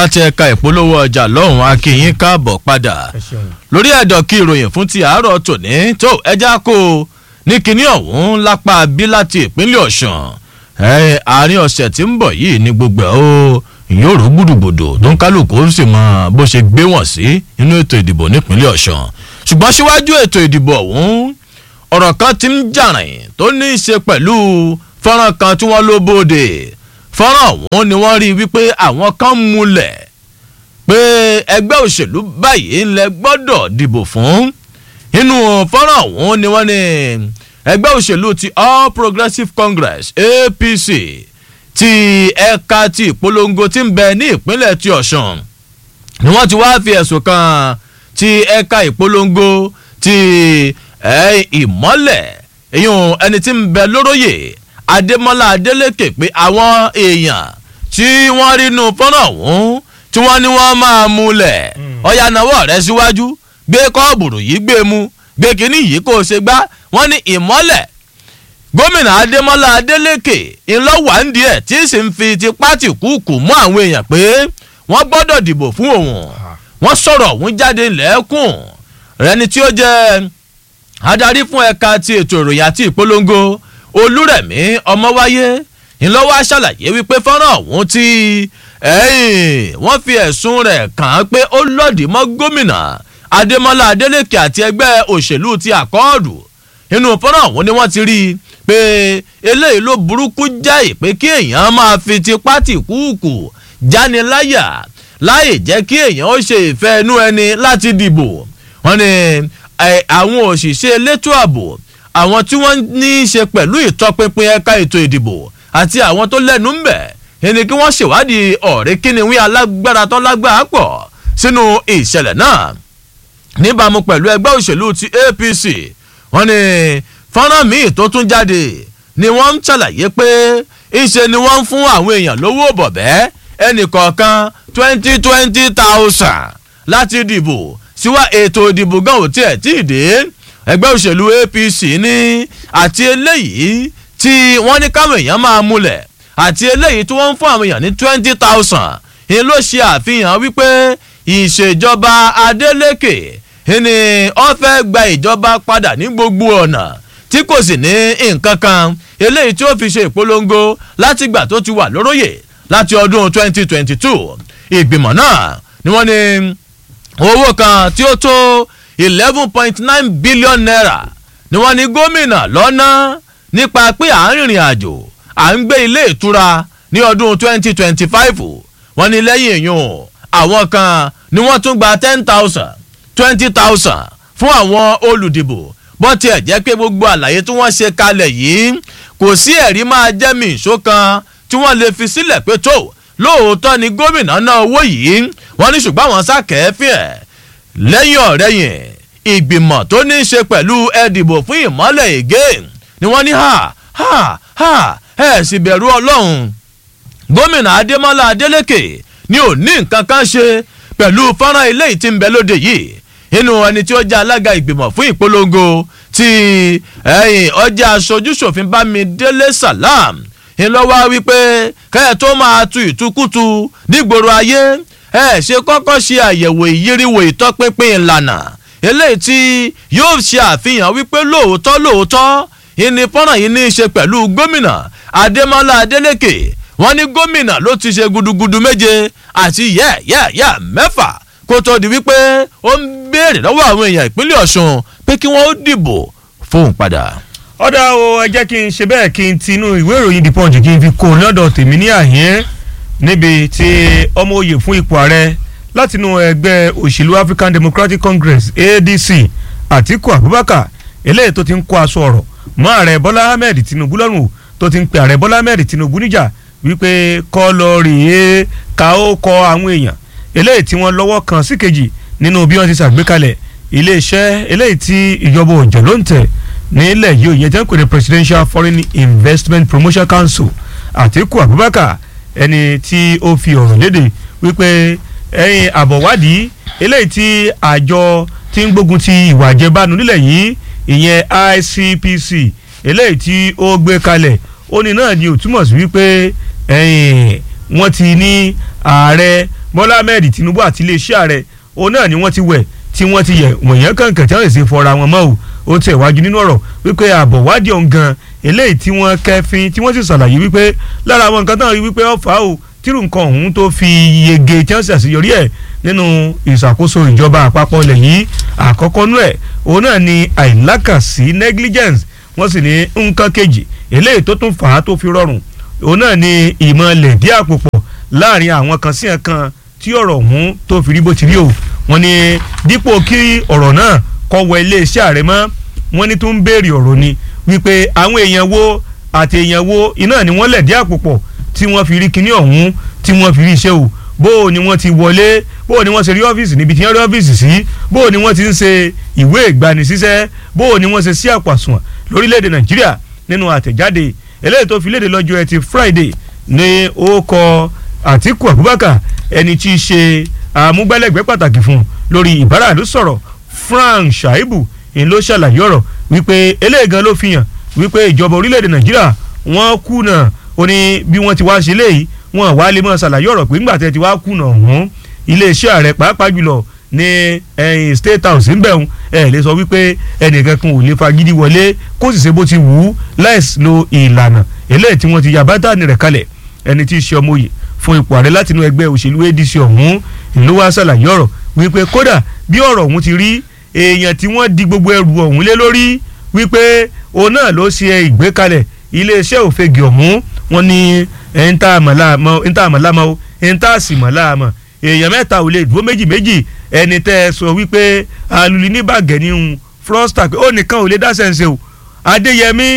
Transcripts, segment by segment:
láti ẹ̀ka ìpolówó ọjà lọ́hùn akínyín káàbọ̀ padà lórí ẹ̀dọ̀ kí ìròyìn fún ti àárọ̀ tòní tó ẹja kó o ní kinní ọ̀hún lápá bí láti ìpínlẹ̀ ọ̀sùn àárín ọ̀sẹ̀ tí ń bọ̀ yìí ní gbogbo ẹ̀ o yóò rú gbùdùgbùdù tó ń kálukú ó sì mọ bó ṣe gbé wọ̀n sí inú ètò ìdìbò nípínlẹ̀ ọ̀sùn ṣùgbọ́n síwájú ètò ìdìbò ọ̀hún ọ̀rọ̀ kan ti ń jàrìn tó ní í ṣe pẹ̀lú fọ́nrán kan tí wọ́n ló bóde fọ́nrán ọ̀hún ni wọ́n rí wípé àwọn kan múlẹ̀ pé ẹgbẹ́ òṣèlú báyìí ńlẹ̀ gbọ́dọ̀ dìbò fún inú fọ́nrán ọ̀hún ni wọ́n ní ẹgbẹ́ òṣèlú ti all progressives congress apc ti ẹ̀ka ti ìpolongo ti ń bẹ ní ìpínlẹ̀ ti ọ̀sùn ni wọ́n ti wá fi ẹ̀sùn kan ti ẹ̀ka ìpolongo ti ìmọ́lẹ̀ èyàn ẹni tí ń bẹ lóróyè adémọ́lá adélékè pé àwọn èèyàn tí wọ́n rí inú fọ́nrán ọ̀hún tí wọ́n ní wọ́n máa múlẹ̀ ọ̀yà náwó rẹ̀ síwájú gbé kọ́ọ̀bùrù yìí gbé mu gbé kínní yìí kó o ṣe gbá wọ́n ní ìmọ́lẹ̀ gómìnà adémọ́lá adélékè ńlọ́wà ń díẹ̀ tí sì ń fi tipá tì kúùkù mú àwọn èèyàn pé wọ́n gbọ́dọ̀ dìbò fún òun wọ́n sọ̀rọ̀ òun jáde lẹ́kùn rẹni tí ó jẹ́ adarí fún ẹ̀ka ti ètò ìròyìn àti ìpolongo olúrẹ̀mí ọmọwáyé ńlọ́wọ́ ṣàlàyé wípé fọ́nrán ọ̀hún tí wọ́n fi ẹ̀sùn rẹ̀ kàn án pé ó lòdì mọ́ gómìnà adémọ́lá adélékè àti ẹgbẹ́ òṣèlú ti àkọọ́dù inú fọ́nrán ọ̀hún ni wọ́n ti rí i pé eléyìí ló burúkú jáì pé kí èèyàn máa fi tipá tì kúùkù jániláyà láì jẹ́ kí èèyàn ó ṣe ìfẹ́ inú ẹni láti dìbò wọ́n ní àwọn òṣìṣẹ́ elétò ààbò àwọn tí wọ́n ní í ṣe pẹ̀lú ìtọpinpin ẹ̀ka ètò ìdìbò àti àwọn tó lẹ́nu ń bẹ̀ ẹni kí wọ́n ṣèwádìí ọ̀rẹ́ kíniwí alágbára tó lágbára pọ̀ sínú ìṣẹ̀lẹ̀ náà níbàámu pẹ̀lú ẹgbẹ́ òṣèlú ti apc wọ́n ní fọ́nrán míì tó tún jáde ni wọ́n ń ṣàlàyé pé ìṣe ni wọ́n ń fún àwọn èèyàn lówó bọ̀bẹ́ ẹnì kọ̀ọ̀kan twenty twenty thousand láti dìbò síwá ètò ìdìbò gan ò tiẹ̀ tí ì dé ẹgbẹ́ òṣèlú apc ní àti eléyìí tí wọ́n ní káwọn èèyàn máa múlẹ̀ àti eléyìí tí wọ́n ń fún àwọn èèyàn ní twenty thousand ni ló ṣe àfihàn wípé ìṣèjọba adeleke ni wọ́n fẹ́ gba ìjọba padà ní gbogbo ọ̀nà tí kò sì ní nǹkan kan eléyìí tí ó fi ṣe ìpolongo látìgbà tó ti wà lóróyè láti ọdún twenty twenty two ìgbìmọ̀ náà ni wọ́n ní owó kan tí ó tó eleven point nine billion naira ni wọ́n ní gómìnà lọ́nà nípa pé à ń rìnrìn àjò à ń gbé ilé ìtura ní ọdún twenty twenty five wọ́n ní lẹ́yìn èèyàn àwọn kan ni wọ́n tún gba ten thousand twenty thousand fún àwọn olùdìbò bọ́n tiẹ̀ jẹ́ pé gbogbo àlàyé tí wọ́n ṣe kalẹ̀ yìí kò sí ẹ̀rí máa jẹ́ mi ìṣó kan tí wọ́n lè fi sílẹ̀ pé tó lóòótọ́ ni gómìnà náà owó yìí wọ́n ní ṣùgbọ́n àwọn sákẹ́ẹ́fì ẹ̀ lẹ́yìn ọ̀rẹ́yìn ìgbìmọ̀ tó ní í ṣe pẹ̀lú ẹ̀dìbò fún ìmọ́lẹ̀ ègé ni wọ́n ní ha ha ha ẹ̀ sì bẹ̀rù ọlọ́run gómìnà adémọ́lá adélékè ni ò ní nǹkan kan ṣe pẹ̀lú fọ́nrán ilé tí ń bẹ lóde yìí inú ẹni tí ó jẹ́ alága ìgbìmọ̀ fún ìpolongo ti ọjà aṣojúṣòfin bámidélé salam ńlọ́wọ́ wípé kẹ́ẹ̀ tó máa tu ìtukùtù nígboro ayé ẹ ṣe kọ́kọ́ ṣe àyẹ̀wò ìyíríwò ìtọ́pinpin ìlànà eléyìí tí yóò ṣe àfihàn wípé lóòótọ́ lóòótọ́ ìní fọ́nrán yìí ní í ṣe pẹ̀lú gómìnà adémọ́lá adélékè wọ́n ní gómìnà ló ti ṣe gudugudu méje àti yẹ́ẹ̀yẹ́ẹ̀yẹ́ mẹ́fà kó tó di wípé ó ń béèrè lọ́wọ́ àwọn èèyàn ìpínlẹ̀ ọ̀ṣun pé kí wọ́n ó dìbò fóun padà. ọ̀dà o ẹ jẹ́ kí n ṣe bẹ́ẹ̀ kí n tinú ìwé ìròyìn the punch kí n fi kó lọ́dọ̀ tèmi ní àhín níbi tí ọmọ oyè fún ipò ààrẹ látinú ẹgbẹ́ òṣèlú african democratic congress adc àtiku abubakar eléyìí tó ti ń kó aṣọ ọ̀rọ̀ mọ́ ààrẹ bọ́lá ahmed tinubu lọ́rùn tó ti ń pe ààrẹ bọ́lá ahmed tinubu níjà wípé kọ́ lọ rèé ká ó kọ àwọn èèyàn eléyìí tí wọ́n lọ́wọ́ kan sí kejì nínú bí wọ́n ti ṣàgbékalẹ̀ iléeṣẹ́ eléyìí tí ìjọba òjò ló ń tẹ̀ nílẹ̀ yìí òye jẹ́ ń pè ní presidential foreign investment promotion council àtiku abubakar ẹni tí ó fi ọ̀rọ̀ léde wípé ẹ̀yìn àbọ̀wádìí eléyìí tí àjọ tí ń gbógun ti ìwà àjẹbánu nílẹ̀ yìí ìyẹn ICPC eléyìí tí ó gbé kalẹ̀ ó ní náà ni ò túmọ̀ sí wípé ẹ̀yìn wọ́n ti ní ààrẹ bọ́lá ahmed tinubu àti iléeṣẹ́ ààrẹ òun náà ni wọ́n ti wẹ̀ tí wọ́n ti yẹ wọ̀nyẹn kankan tí wọ́n sì fọra wọn mọ́ o ó tẹ̀ wájú nínú ọ̀rọ̀ wípé ààbọ̀ wádìí ọ̀hún gan eléyìí tí wọ́n kẹfin tí wọ́n sì ṣàlàyé wípé lára àwọn nǹkan táwọn rí wípé ọ̀fà o tírù nǹkan ọ̀hún tó fi yege tí wọ́n sì àṣeyọrí ẹ̀ nínú ìṣàkóso ìjọba àpapọ̀ ilẹ̀ yìí àkọ́kọ́ nú ẹ̀ òun náà ni àìlákàsí negligence wọ́n sì ní nǹkan kejì eléyìí tó tún fà á tó fi rọrùn òun náà ni ìmọ̀ lẹ̀dí àpòpọ̀ láàrin àwọn kan sí ẹ̀kan tí ọ̀rọ̀ ọ̀hún tó fi rí bó ti rí o wọ́n ní dípò kí ọ̀rọ̀ náà kọ́ wọ iléeṣẹ́ ààrẹ mọ́ wọ́n ní tó ń béèrè ọ̀rọ̀ ni wípé àwọn èèyàn wo àti èèyàn wo iná ni wọ́n lẹ̀dí àpòpọ̀ tí wọ́n fi rí kinní ọ̀hún tí wọ́n fi rí iṣẹ́ o bó o ni wọ́n ti wọlé bó o ni wọ́n ṣe rí ọ́fíìsì níbi tí wọ́n rí ọ́fíìsì sí bó o ni wọ́n ti ń ṣe ìwé ìgbanisíṣẹ́ bó o ni wọ́n ṣe sí àpàsùn lórílẹ̀‐èdè nàìjíríà nínú àtẹ̀jáde eléyìí tó fi léde lọ́jọ́ ẹtì friday ní ó kọ àtíkù abubakar ẹni tí í ṣe àmúgbálẹ́gbẹ̀ẹ́ pàtàkì fún un lórí ìbáraàlú sọ̀rọ̀ frank shaibu ń ló ṣàlàyé ọ̀rọ̀ wípé eléyìí gan ló fi hàn wípé ìjọba orílẹ̀‐èdè nàìjíríà wọ́n kùnà ó ní bí wọ́n ti wá ṣe léyìí wọ́n wá lè mọ̀ ṣàlàyé ọ̀rọ̀ pé ńgbà tẹ́ ti wá kùnà ọ̀hún iléeṣẹ́ ààrẹ pàápàá jùlọ ní ẹ̀yìn state house ń bẹ̀rùn ẹ̀ lè sọ wípé ẹnìkan kan ò lè fagídí wọlé kó sì ṣe bó ti wù ú láìsí lo ìlànà eléyìí tí wọ́n ti yà bátànì rẹ̀ kalẹ̀ ẹni tí í ṣe ọmọ òye fún ipò ààrẹ látinú ẹgbẹ́ òṣèlú adc ọ̀hún ìlú wa ṣàlàyé ọ̀rọ̀ wípé kódà bí ọ̀rọ̀ ọ̀hún ti rí èèyàn tí wọ́n di gbogbo ẹrù ọ̀hún lé lórí wípé òun náà ló ṣe ìgbékalẹ̀ iléeṣẹ́ òfegè ọ̀hún wọn ní ẹ̀ńtà àmàlámọ́ ẹ̀ńtà àsìmọ́láàmọ́ èèyàn mẹ́ta ò lè dúró méjì méjì ẹni tẹ́ ẹ sọ wípé alùlí ní bàgẹ́ ní un frosta pé ó nìkan ò lè dá sẹ́ǹsẹ̀ o adéyẹmí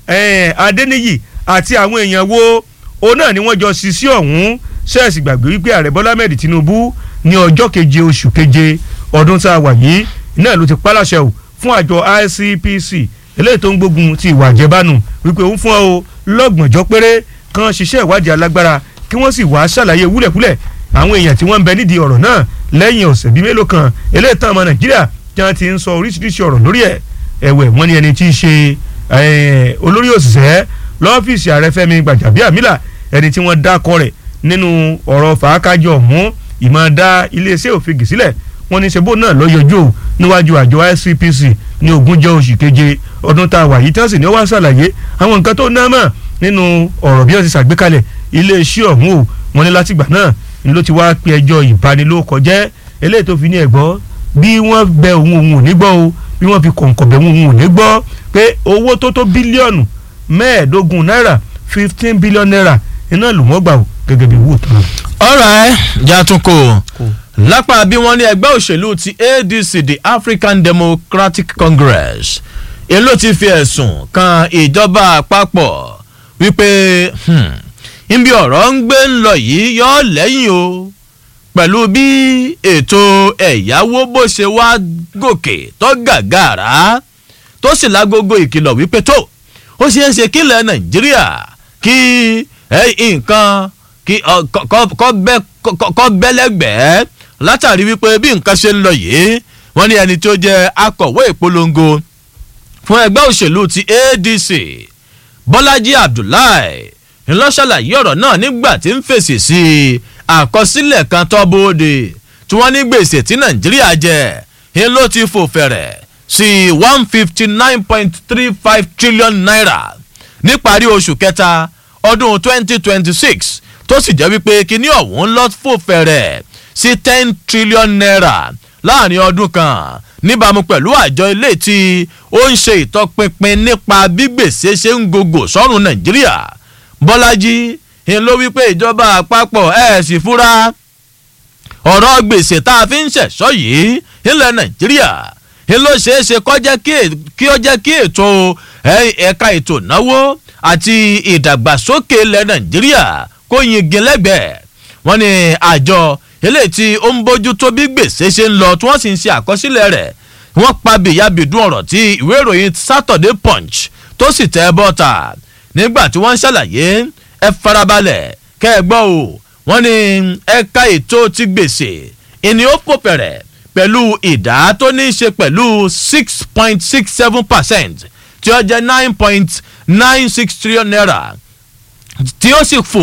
adéníyì àti àwọn èèyàn wo òun náà ni wọ́n jọ ṣiṣẹ́ ọ̀hún ṣẹ́ẹ̀sì gbàgbé wípé ààrẹ bọ́lá mẹ́rin tinubu ní ọjọ́ keje oṣù keje ọdún tá a wà yìí náà ló ti pálàṣẹ o fún àjọ icpc eléyìí tó ń gbógun ti ìwà àjẹbánu wípé òun fún ọ lọ́gbọ̀njọ́ péré kan ṣiṣẹ́ ìwádìí alágbára kí wọ́n sì wá ṣàlàyé wúlẹ̀kúlẹ̀ àwọn èèyàn tí wọ́n ń bẹ nídìí ọ̀rọ̀ náà lẹ́yìn ọ̀sẹ̀ bíi mélòó kan eléyìí tán ọmọ nàìjíríà tí wọ́n ti ń sọ oríṣiríṣi ọ̀rọ̀ lórí ẹ̀ ẹ̀wẹ̀ wọ́n ní ẹni tí í ṣe olórí òṣìṣẹ́ lọ́fíìsì ààrẹ fẹ́mi gbàjàbíàmílà ẹni tí wọ́n dákọ rẹ̀ nínú ọ̀rọ̀ fàákájọ ọ̀hún ìmọ̀ dá iléeṣẹ́ òfegè sílẹ̀ wọ́n ní sebo náà lọ yọjú o níwájú àjọ ICPC ní ogúnjọ́ oṣù keje ọdún tá a wà yìí tí wọ́n sì ní wá ṣàlàyé àwọn nǹkan tó ná mọ̀ nínú ọ̀rọ̀ bí wọ́n ti ṣàgbékalẹ̀ iléeṣẹ́ ọ̀hún o wọ́n ní látìgbà náà ni ló ti wá pe ẹjọ́ ìbanilókọjẹ́ eléyìí tó fi ní ẹ̀gbọ́ bí wọ́n bẹ òun òun ò ní gbọ́ o bí wọ́n fi kọ̀ǹkọ̀ bẹ̀ òun ò ní gbọ́ pé owó tó tó bílíọ̀nù mẹ́ẹ̀ẹ́dógún náírà fifteen billion naira iná ló wọ́n gbà o gẹ́gẹ́ bí wò tán. ọ̀rọ̀ ẹ̀ jàtúnkò lápá bí wọ́n ní ẹgbẹ́ òṣèlú ti adc the african democratic congress èló ti fi ẹ̀sùn kan ìjọba àpapọ̀ wípé níbi ọ̀rọ̀ ń gbé ń lọ yìí yọ lẹ́yìn o pẹ̀lú bí ètò ẹ̀yáwó bó ṣe wá gòkè tó gàgàrà tó sì lágogo ìkìlọ̀ wípé tó ó ṣeé ṣe kílẹ̀ nàìjíríà kí nǹkan kí kọ́ bẹ́lẹ́gbẹ̀ẹ́ látàrí wípé bí nǹkan ṣe ń lọ yìí wọ́n ní ẹni tó jẹ́ akọ̀wé ìpolongo fún ẹgbẹ́ òṣèlú ti adc bọ́lájí abdullahi ńlọ́ṣàlàyé ọ̀rọ̀ náà nígbà tí ń fèsì sí àkọsílẹ̀ kan tó bóde tí wọ́n ní gbèsè tí nàìjíríà jẹ ń ló ti fò fẹ̀rẹ̀ sí one fifty nine point three five trillion naira níparí oṣù kẹta ọdún twenty twenty six tó sì jẹ́ wípé kíní ọ̀hún lọ fò fẹ̀rẹ̀ sí ten trillion naira láàrin ọdún kan níbàámu pẹ̀lú àjọ ilé tí ó ń ṣe ìtọpinpin nípa bí gbèsè ṣe ń gògò sọ́run nàìjíríà bọ́lájí ń ló wípé ìjọba àpapọ̀ ẹ̀ sì fura ọ̀rọ̀ gbèsè tá a fi ń ṣẹ̀ṣọ́ yìí ilẹ̀ nàìjíríà ń ló ṣeé ṣe kí ó jẹ́ kí ètò ẹ̀ka ètò ìnáwó àti ìdàgbàsókè ilẹ̀ nàìjíríà kó yingin lẹ́gbẹ̀ẹ́ wọ́n ní àjọ eléyìí tí ó ń bójú tó bí gbèsè ṣe ń lọ tí wọ́n sì ń ṣe àkọsílẹ̀ rẹ̀ wọ́n pa bìyàbìdún ọ̀rọ̀ tí ìwé ìròyìn saturday punch tó sì tẹ́ bọ́ta nígbà tí wọ́n ń ṣàlàyé ẹ farabalẹ̀ kẹ́ ẹ gbọ́ o wọ́n ní ẹ̀ka ètò ti gbèsè ìní ó pò pẹ̀rẹ̀ pẹ̀lú ìdá tó ní í ṣe pẹ̀lú six point six seven percent tí ó jẹ́ nine point nine six trillion naira tí ó sì fò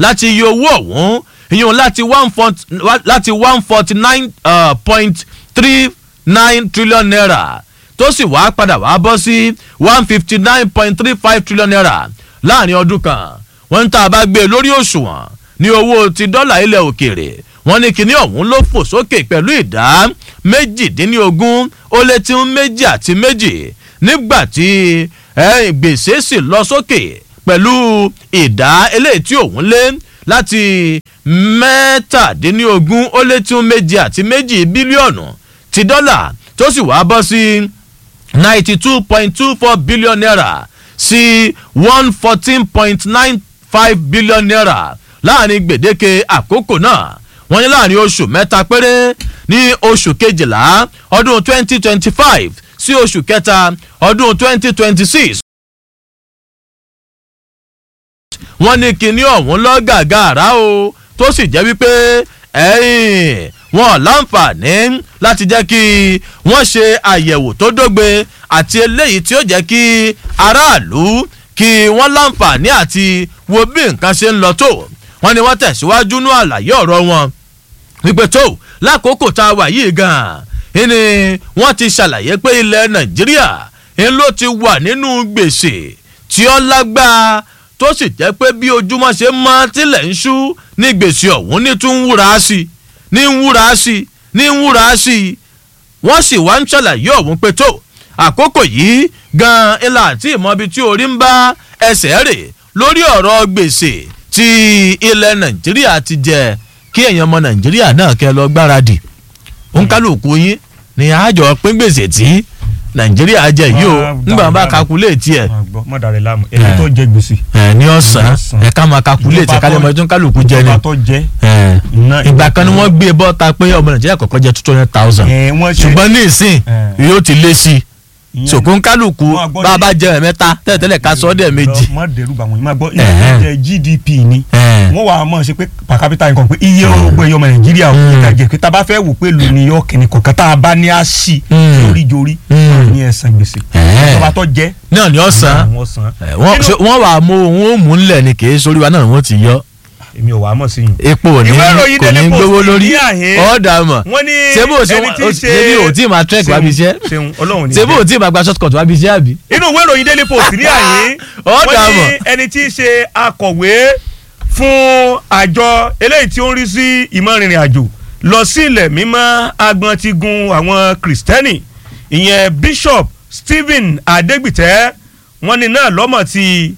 láti iye owó ọ̀hún ìyún láti one forty láti one forty nine point three nine trillion naira tó sì wá padà wá bọ́ sí one fifty nine point three five trillion naira láàrin ọdún kan wọ́n ń tá a bá gbé lórí òṣùwọ̀n ní owó ti dọ́là ilẹ̀ òkèèrè wọ́n ní kinní ọ̀hún ló fò sókè pẹ̀lú ìdá méjìdínlógún ó lé tí ń méjì àti méjì nígbà tí gbèsè sì lọ sókè pẹ̀lú ìdá eléyìí tí òun lé láti mẹ́tàdínlógún ó lé tí ń méjì àti méjì bílíọ̀nù ti dọ́là tó sì wá bọ́ sí ninety two point two four billion naira sí one fourteen point nine five billion naira láàrin gbèdéke àkókò náà wọ́n ní láàrin oṣù mẹ́ta péré ní oṣù kejìlá ọdún twenty twenty five sí oṣù kẹta ọdún twenty twenty six. wọ́n ní kinní ọ̀hún lọ gàgàrà o tó sì jẹ́ wípé ẹ̀yìn wọn láǹfààní láti jẹ́ kí wọ́n ṣe àyẹ̀wò tó dógbe àti eléyìí tí ó jẹ́ kí aráàlú kí wọ́n láǹfààní àti wo bí nǹkan ṣe ń lọ tó wọ́n ní wọ́n tẹ̀síwájú ní àlàyé ọ̀rọ̀ wọn wípé tó lákòókò tá a wà yìí gan-an ni wọ́n ti ṣàlàyé pé ilẹ̀ nàìjíríà ń ló ti wà nínú gbèsè tí ó lágbára tó sì jẹ́ pé bí ojúmọ́ ṣe mọ́ tilẹ̀ ń ṣú ní gbèsè ọ̀hún ní tún ń wúra sí i ní ń wúra sí i ní ń wúra sí i wọ́n sì wá ń ṣàlàyé ọ̀hún pé tó àkókò yìí gan-an ilà àti ìmọ̀bi tí orí ń bá ẹsẹ̀ rè lórí ọ̀rọ̀ gbèsè tí ilẹ̀ nàìjíríà ti jẹ kí èèyàn ọmọ nàìjíríà náà kẹ́ lọ gbáradì òǹkálùkù yín ni àjọ pín gbèsè tí nàìjíríà jẹ yìí o nígbà bá kakuléètì ẹ. mọ dàrẹ láàmú ẹni tó jẹ gbèsè. ẹ ní ọ̀sán ẹ ká máa kakuléètì ẹ ká lè mọ ẹjọ́ kálukú jẹ ni. ìjọba tó jẹ. ìgbà kan ni wọ́n gbé bọ́ ta pé ọmọ nàìjíríà kọ̀ọ̀kan jẹ two hundred thousand ṣùgbọ́n ní ìsìn yóò ti lé sí i sòkún kálukú bá a bá jẹ ẹ̀mẹ́ta tẹ́lẹ̀tẹ́lẹ̀ ká sọ ọ́ dẹ̀ méjì. mọ dẹrù bá wọn yìí máa gbọ́ ilé gdp ni wọ́n wà á mọ̀ ṣe pé per capita nǹkan pé iye ogbó ẹyọ ọmọ nàìjíríà ò ní ká jẹ pé tá a bá fẹ́ wò pé lu new york ní kọ̀ọ̀kan tá a bá ní a sí lórí jorí ní ẹ̀sán gbèsè ìjọba tó jẹ. náà ni ọ̀sán wọ́n wà á mú òun ó mú ńlẹ̀ ni kì í sórí wa náà wọ́n ti yọ èmi ò wá mọ̀ sí yìí. epo ò ní kò ní gbówó lórí ọ̀dà mọ̀ sebo ṣebí ò tí ma trek wá bí iṣẹ́ sebo ò tí ma gba shortcut wá bí iṣẹ́ àbí. inú ìwé ìròyìn daily post ní àyè ọ̀dà mọ̀ wọ́n ní ẹni tí í ṣe akọ̀wé fún àjọ eléyìí tí ó ń rí sí ìmọ̀rìnrìn àjò lọ sí ilẹ̀ mímọ́ agbọn ti gun àwọn kìrìsìtẹ́nì ìyẹn bishop stephen adegbite wọ́n ní náà lọ́mọ̀ tí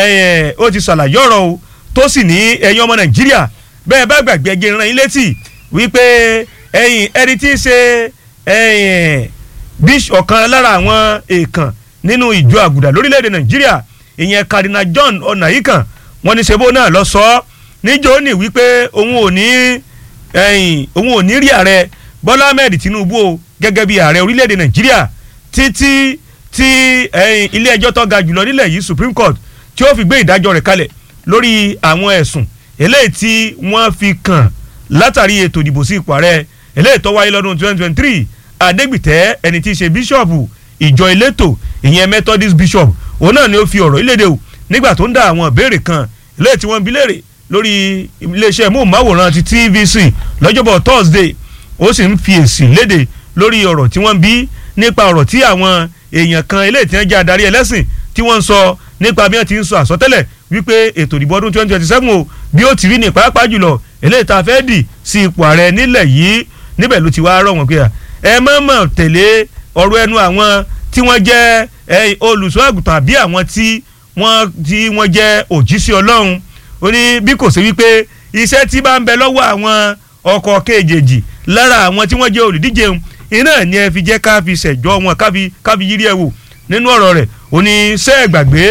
ó ti ṣàlàyé ọ̀rọ̀ o tó sì ní ẹ̀yin ọmọ nàìjíríà bẹ́ẹ̀ bá gbàgbé ẹgbẹ́ ìran yín létí wípé ẹ̀yin ẹni tí í ṣe ẹ̀yin bíṣ ọ̀kan lára àwọn èèkàn nínú ìjọ àgùdà lórílẹ̀‐èdè nàìjíríà ìyẹn kadina john ọ̀nàyíkàn wọ́n ní ṣebó náà lọ sọ ọ́ níjọ́ ní wípé òun ò ní ẹ̀yin òun ò ní rí ààrẹ bọ́lá ahmed tinubu o gẹ́gẹ́ bí ààrẹ orílẹ̀‐èdè nàìjíríà títí tí ẹ̀yin ilé ẹjọ́ tó ga jùlọ nílẹ̀ yìí supreme court tí ó fi gbé ìdájọ́ rẹ̀ kalẹ̀ lórí àwọn ẹ̀sùn eléyìí tí wọ́n fi kàn látàrí ètò ìdìbò sí ipò ààrẹ eléyìí tó wáyé lọ́dún 2023 adégbìtẹ́ ẹni tí í ṣe bíṣọ̀bù ìjọ ìletò ìyẹn methodist bishop òun náà ni ó fi ọ̀rọ̀ ìlédè o nígbà tó ń dá àwọn ìbéèrè kan eléyìí tí wọ́n ń bi léèrè lórí iléeṣẹ́ móhùnmáwòrán ti tvc lọ́jọ́bọ̀ thursday ó sì ń fi èsì léde lórí ọ̀rọ̀ tí wọ́n ń bí nípa ọ̀rọ̀ tí àwọn èèyàn kan eléyìí tí wọ́n jẹ́ adarí ẹlẹ́sìn tí wọ́n ń sọ nípa bí wọ́n ti ń sọ àsọtẹ́lẹ̀ wípé ètò ìdìbò ọdún twenty twenty seven o bí ó ti rí ní pàápàá jùlọ eléyìí tá a fẹ́ dì sí ipò ààrẹ nílẹ̀ yìí níbẹ̀ ló ti wá rọ̀ wọ́n pé ẹ má mọ̀ tẹ̀lé ọ̀rọ̀ ẹnu àwọn tí wọ́n jẹ́ olùṣọ́ àgùntàn àbí àwọn tí wọ́n tí wọ́n jẹ́ òjíṣẹ́ ọlọ́run ó ní bí kò sí wípé iṣẹ́ tí bá ń bẹ lọ́wọ́ àwọn ọkọ̀ kejì lára àwọn tí wọ́n jẹ́ olùdíje iná ni ẹ fi jẹ́ ká fi ṣẹ̀jọ́ wọn ká fi yírí ẹ̀ wò nínú ọ̀rọ̀ rẹ̀ ó ní sẹ́ẹ̀ gbàgbé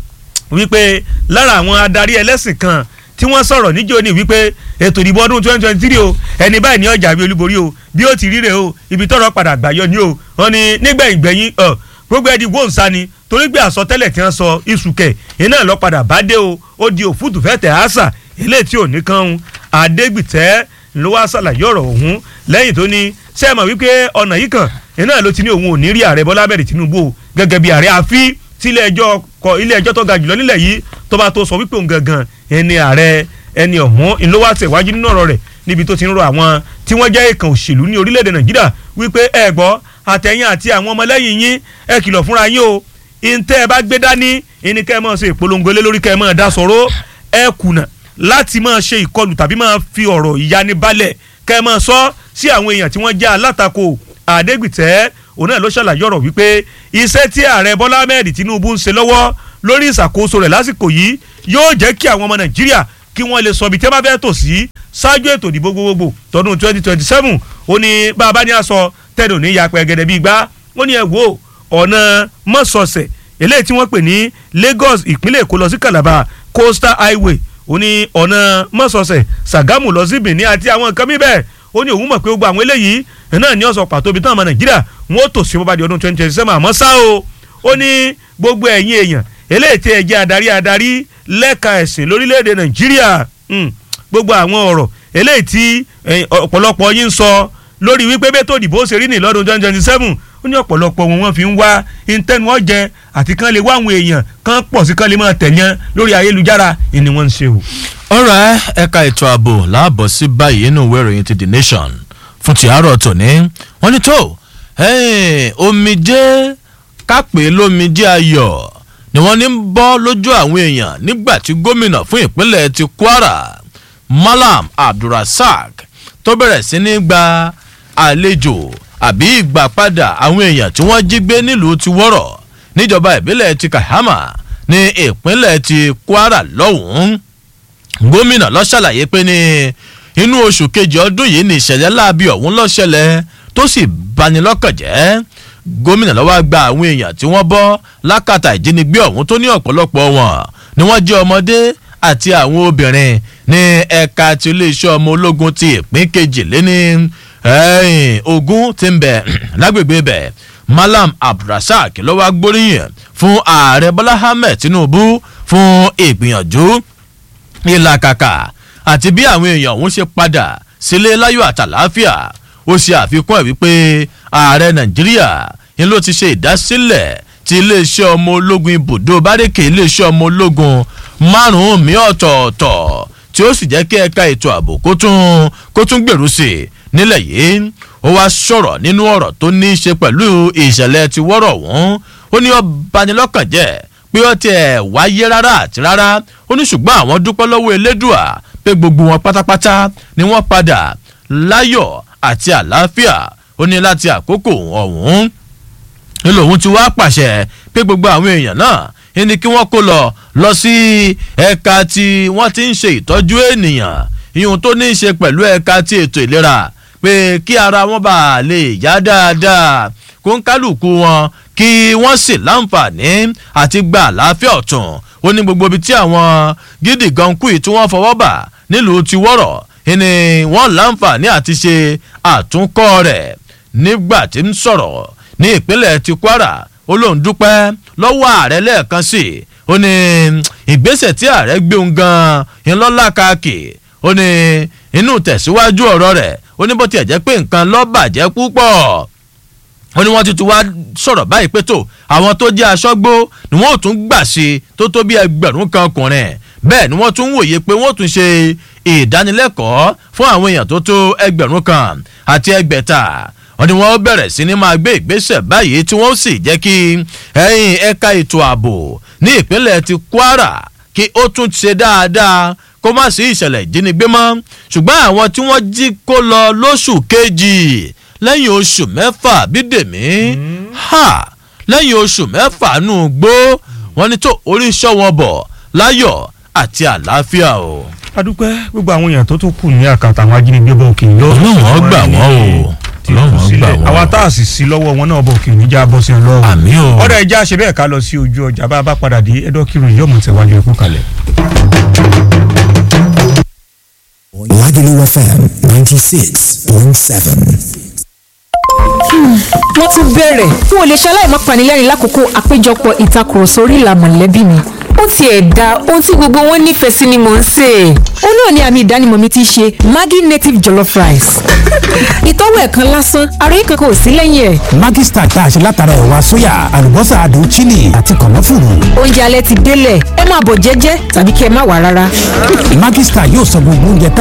wípé lára àwọn adarí ẹlẹ́sìn kan tí wọ́n sọ̀rọ̀ níjó ní wípé ètò ìdìbò ọdún twenty twenty three o ẹni báyìí ní ọjà bí olúborí o bí ó ti ríre o ibi tọ́rọ̀ padà gbàyọ ni o wọ́n ní nígbẹ̀yìn gbẹ̀yìn gbogbo ẹni wọ́n ń ni torí pé àsọtẹ́lẹ̀ tí wọ́n sọ ìsùkẹ̀ iná lọ padà bá dé o ó di òfútù fẹ́tẹ̀ àṣà eléyìí tí ò ní kan ń adégbìtẹ́ ló wá ṣàlàyé ọ̀rọ̀ ọ̀hún lẹ́yìn tó ní sẹ́ẹ̀mọ̀ wípé ọ̀nà yìí kan iná ló ti ní òun ò ní rí ààrẹ bọ́lá bẹ̀rẹ̀ tinubu gẹ́gẹ́ bí ààrẹ àfi tí ilé ẹjọ́ kọ ilé ẹjọ́ tó ga jùlọ nílẹ̀ yìí tó bá tó sọ wípé òun gangan ẹni ààrẹ ẹni ọ̀hún ńlọ́wọ́ àtẹ̀wájú nínú ọ̀rọ̀ rẹ̀ níbi tó ti ń rọ àwọn tí wọ́n jẹ́ ìkàn òṣèlú ní orílẹ̀-èdè nàìjíríà wípé ẹ gbọ́ àtẹ̀yìn àti àwọn ọmọlẹ́yìn yín ẹ kìlọ̀ fúnra yín o ìǹtẹ́ ẹ bá gbé dání ìní kẹ́ ẹ máa ṣe ìpolongo lé lórí kẹ́ ẹ máa dá sọ̀rọ̀ ẹ kùnà láti máa ṣe ìkọlù tàbí máa fi ọ̀rọ̀ ìyanibalẹ̀ kẹ́ ẹ máa sọ sí àwọn èèyàn tí wọ́n jẹ́ alátakò àdégbìtẹ́ òun náà ló ṣàlàyé ọ̀rọ̀ wípé iṣẹ́ tí ààrẹ bọ́lá ahmed tinubu ń ṣe lọ́wọ́ lórí ìṣàkóso rẹ̀ lásìkò yìí yóò jẹ́ kí àwọn ọmọ nàìjíríà kí wọ́n lè sọ ibi tí wọ́n bá fẹ́ tò sí ṣáájú ètò ìdìbò gbogbogbò tọdún twenty twenty seven ó ní bàbá ní aṣọ tẹ́lẹ̀ òní yapẹ̀ gẹ́gẹ́ bíi gbá ó ní ẹ wo ọ̀nà mọ́sọ̀ọ̀sẹ̀ eléyìí tí wọ́n pè ní lagos ìpínlẹ̀ èkó lọ sí calabar coastal highway ó ní ọ̀nà mọ́sọ̀ọ̀sẹ̀ sàgámù lọ sí benin àti àwọn nǹkan mi bẹ́ẹ̀ ó ní òun mọ̀ pé gbogbo àwọn eléyìí náà ní ọ̀sán pàtó ibi táwọn ọmọ nàìjíríà wọn ó tò sí bọ́bá di ọdún twenty twenty seven àmọ́ ṣá o ó ní gbogbo ẹ̀yin èèyàn eléyìí tí ẹ jẹ́ adarí adarí lẹ́ka ẹ̀sìn lórílẹ̀‐èdè nàìjíríà gbogbo àwọn ọ̀rọ̀ eléyìí tí ọ̀pọ̀lọpọ̀ yín ń sọ lórí wípé bẹ́tò òdìbò ṣe rí ní lọ́dún twenty twenty seven ó ní ọ̀pọ̀lọpọ̀ wọn wọ́n fi ń wá intẹ́nu ọ̀jẹ̀ àti kán lè wá àwọn èèyàn kán pọ̀ sí kán lè máa tẹ̀yàn lórí ayélujára ni wọ́n ń ṣe o. ọ̀rọ̀ ẹ̀ka ètò ààbò láàbọ̀ sí báyìí nínú ìwé ìròyìn ti the nation fún ti àárọ̀ tòní wọ́n ní tó omijé kápẹ́ lómijé ayọ̀ ni wọ́n ní ń bọ́ lójú àwọn èèyàn nígbà tí gómìnà fún ìpínlẹ̀ ti kwara malam abdulrasaq tó bẹ̀rẹ̀ sí ní gba àlejò àbí ìgbà padà àwọn èèyàn tí wọ́n jí gbé nílùú ti wọ́rọ̀ níjọba ìbílẹ̀ ti kahama ní ìpínlẹ̀ ti kwara lọ́hùn-ún gómìnà ló ṣàlàyé pé ní inú oṣù kejì ọdún yìí ní ìṣẹ̀lẹ̀ láabi ọ̀hún ló ṣẹlẹ̀ tó sì bani lọ́kàn jẹ́ gómìnà lọ́wọ́ gba àwọn èèyàn tí wọ́n bọ́ lákàtà ìjínigbé ọ̀hún tó ní ọ̀pọ̀lọpọ̀ wọn ni wọ́n jẹ́ ọmọdé àti àwọn obìnrin ní ẹ̀ka ti iléeṣẹ́ ọmọ ológun ti ìpín kejì lé ní ogun ti ń bẹ̀ lágbègbè bẹ̀ malam abdulrasaq ló wá gbóríyìn fún ààrẹ bọ́lá ahmed tinubu fún ìgbìyànjú ìlàkàkà àti bí àwọn èèyàn ọ̀hún ṣe padà sílé láyọ̀ àtàláfíà ó ṣe àfikún ẹ̀ wípé ààrẹ nàìjíríà ni ló ti ṣe ìdásílẹ̀ ti iléeṣẹ́ ọmọ ológun ibùdó bárẹ́kẹ̀ iléeṣẹ́ ọmọ ológun márùn-ún mi ọ̀tọ̀ọ̀tọ̀ tí ó sì jẹ́ kí ẹ̀ka ètò ààbò kó tún kó tún gbèrú sí i nílẹ̀ yìí ó wá sọ̀rọ̀ nínú ọ̀rọ̀ tó ní í ṣe pẹ̀lú ìṣẹ̀lẹ̀ ti wọ́rọ̀ ọ̀hún ó ní ó banilọ́kàn jẹ́ pé ó tiẹ̀ wáyé rárá àti rárá ó ní ṣùgbọ́n àwọn dúpẹ́ lọ́wọ́ elédùà pé gbogbo wọn pátápátá ni wọ́n padà láyọ̀ àti àlàáfíà ó ní láti àkókò ọ̀hún nílò òun ti wá pàṣẹ pé gbogbo àwọn èèyàn náà ẹni kí wọ́n kó lọ lọ sí ẹ̀ka tí wọ́n ti ń ṣe ìtọ́jú ènìyàn ìhun tó ní í ṣe pẹ̀lú ẹ̀ka ti ètò ìlera pé kí ara wọn bá lè yá dáadáa kó ń kálukú wọn kí wọ́n sì láǹfààní àti gba àlàáfíà ọ̀tún ó ní gbogbo ibi tí àwọn gidi gan kú yìí tí wọ́n fọwọ́ bà nílùú ti wọ́rọ̀ ni wọ́n láǹfààní àti ṣe àtúnkọ́ rẹ̀ nígbà tí ń sọ̀rọ̀ ní ìpínlẹ̀ ti kwara ó lóun dúpẹ́ lọ́wọ́ ààrẹ lẹ́ẹ̀kan sí i ó ní ìgbésẹ̀ tí ààrẹ gbé òun gan-an ńlọ́lá káàkì ó ní inú tẹ̀síwájú ọ̀rọ̀ rẹ̀ ó ní bó tiẹ̀ jẹ́ pé nǹkan ló bàjẹ́ púpọ̀ ó ní wọ́n ti tún wá sọ̀rọ̀ báyìí pé tó àwọn tó jẹ́ aṣọ́gbó ni wọ́n ò tún gbà sí tó tó bí ẹgbẹ̀rún kan ọkùnrin bẹ́ẹ̀ ni wọ́n tún wòye pé wọ́n tún ṣe ìdánilẹ́kọ̀ọ́ fún àwọn èèyàn tó tó ẹgbẹ̀rún kan àti ẹgbẹ̀ta wọ́n ní wọ́n bẹ̀rẹ̀ sí ni máa gbé ìgbésẹ̀ báyìí tí wọ́n sì jẹ́ kí ẹ̀yìn ẹ̀ka ètò ààbò ní ìpínlẹ̀ ti kwara kí ó tún ṣe dáadáa kó má sí ìṣẹ̀lẹ̀ ìjínigbé mọ́ ṣùgbọ́n àwọn tí wọ́n jí kó lọ lóṣù kejì lẹ́yìn oṣù mẹ́fà bídèmí ha lẹ́yìn oṣù mẹ́fà nù gbó wọ́n ní tó oríṣọ́ wọn bọ̀ láyọ̀ àti àlàáfíà o. adúpẹ́ gbogbo àwọn èèyàn tó tún kù ní àkàtà àwọn ajínigbé bọ̀ òkè yìí. ọlọ́wọ́n gbà wọ́n o ọlọ́wọ́n gbà wọ́n. àwa tá a sì sí lọ́wọ́ wọn náà bọ̀ òkè yìí já bọ́ sí ọlọ́wọ́. àmì o. ọ̀dọ̀ ẹja ṣe bẹ́ẹ̀ ká lọ sí ojú ọjà bá a bá padà dé ẹ̀dọ́ kírun yóò mọ̀ tẹ̀wájú ẹ̀kú kalẹ̀. Lagelu FM ninety six point seven. wọ́n tún bẹ̀rẹ̀ n ò lè ṣe aláìmọ́ panilẹ́rìn lákòókò àpéjọpọ̀ ìtakùrọ̀sọ orí ìlà mọ̀lẹ́bí mi ó tiẹ̀ da ohun tí gbogbo wọn nífẹ̀ẹ́ sí ni mò ń sè é. ó náà ni àmì ìdánimọ̀ mi ti ṣe Maggi native jollof rice. ìtọ́wò ẹ̀ kan lásán ara yìí kankan ò sí lẹ́yìn ẹ̀. Maggi Star tá a ṣe látara ẹ̀wà sóyà àlùbọ́sà adùn chili àti kànáfùrù. oúnjẹ alẹ́ ti délẹ̀ ẹ máa bọ̀ jẹ́jẹ́ tàbí kí ẹ má wà rárá. Maggi Star yóò sọ gbogbo oúnjẹ tá